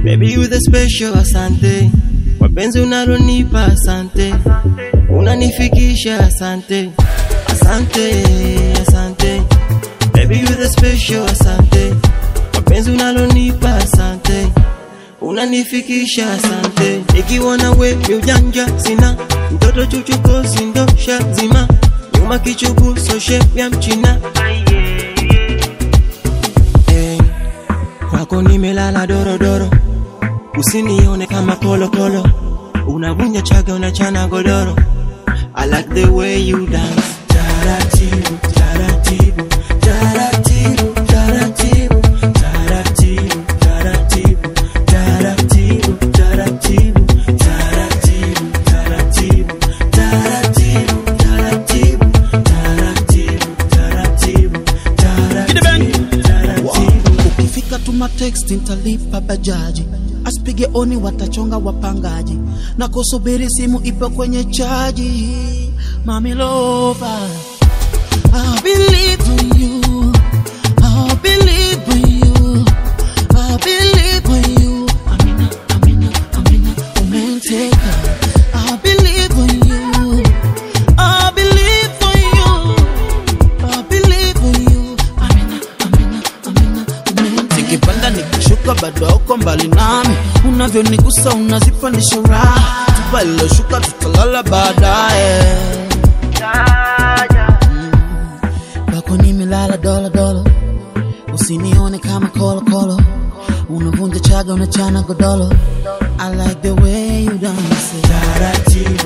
Baby you the special, asante. Mapenzi unalonipa, asante. Unanifikisha, asante. Asante, asante. Baby you the special, asante. Mapenzi unalonipa, asante. Unanifikisha, asante. Ikiwa na we ni ujanja sina, mtoto chuchuko sindosha zima, nyuma kichugu so shape ya mchina. Hey, kwako nimelala dorodoro, usinione kama kolokolo, unavunja chaga unachana godoro. I like the way you dance. Taratibu, taratibu, taratibu, taratibu, taratibu, taratibu, taratibu, taratibu, taratibu, taratibu, taratibu, taratibu, taratibu, taratibu, taratibu, taratibu. ukifika tuma text nitalipa bajaji asipige oni watachonga wapangaji na kusubiri simu ipo kwenye chaji mami lova I believe in you I believe in you I believe in you Amina, Amina, Amina umenteka I believe in you I believe in you I believe in you Amina, Amina, Amina umenteka Nikipanda nikishuka bado uko mbali nami unavyonigusa unazipandisha raha tupa liloshuka tutalala baadaye kwako nimelala dola dola usinione kama kolo kolo unavunja chaga unachana godolo I like the way you dance Taratibu,